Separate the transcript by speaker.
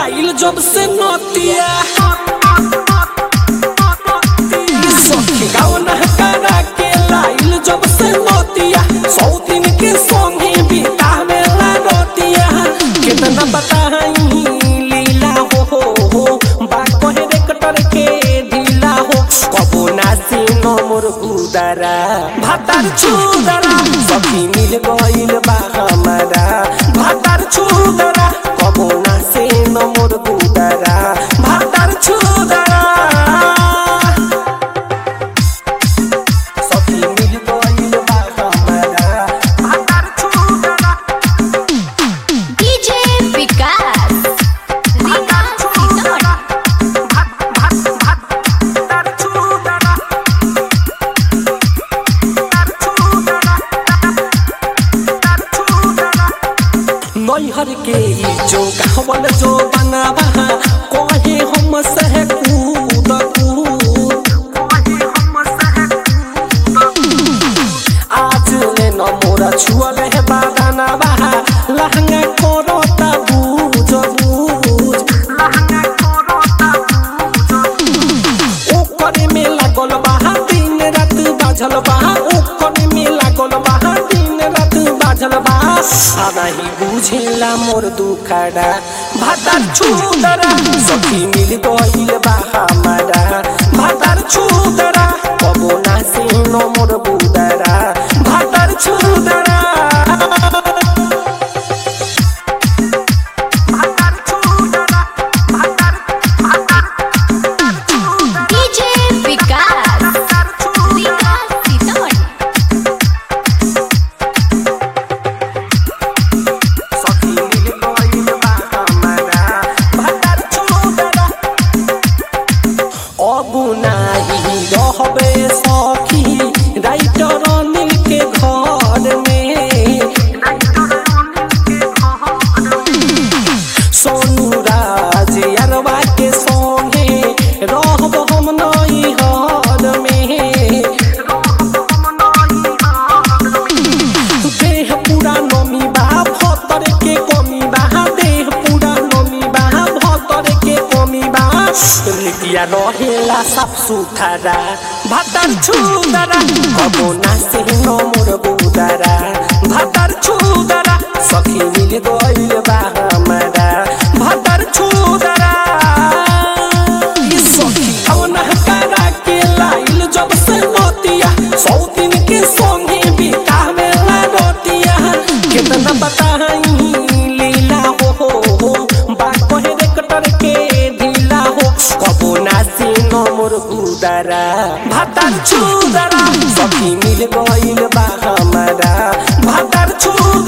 Speaker 1: लाइल जब से नतिया सखी गाँव नहकारा के लाइल जब से नतिया सौ दिन के संगे बितावेला रतिया कितना बताई लीला हो हो हो बा कहे रे कटर के ढीला हो कबो नासी न मोर उदारा भातार छुदरा सखी मिल गइल बा हमारा भातार छुदरा कबो नासे न मोर उदारा भातार छुदरा सखी मिल गइल बा हमारा भातार छुदरा
Speaker 2: डीजे विकास रीगा सीतामढ़ी
Speaker 1: नैहर के ई जो गावल जो बनावा कहे हम सह कूद कूद आज ले न मोरा छुअल है बादाना बाहा लहंगा कोरोता बूझ बूझ ओकर में लागल बाहा दिन रात बाझल बाहा ओकर में लागल बाहा दिन रात बाझल बाहा आ नहीं बुझेला मोर दुखड़ा भातार छुदरा सखी मिल गइल बा हमारा भातार छुदरा कबो ना से न मोर बुदरा भातार छुदरा भातार छुदरा भातार भातार छुदरा
Speaker 2: डीजे विकास रीगा सीतामढ़ी
Speaker 1: सखी मिल गइल बा हमारा भातार छुदरा अब नाही रहबे सखी राइटर अनिल के घर में सोनू राज अरवा के संगे रहब हम नई हर में देह पूरा नमी बा भतर के कमी बा देह पूरा नमी बा भतर के कमी बा लिटिया रहेला साफ सुथरा भातार छुदरा कबो नासे न मोर बुदरा भातार छुदरा सखी मिल गइल बा हमारा भातार छुदरा ई सखी कौन हकारा के लाइल जब से नतिया सौ दिन के संगे बितावेला रोटिया कितना बताई लीला हो हो हो बा कहे रे कटर के ढीला हो कबो नासी न मोर उदारा भातार छुदरा सखी मिल गइल बा हमारा भातार छुदरा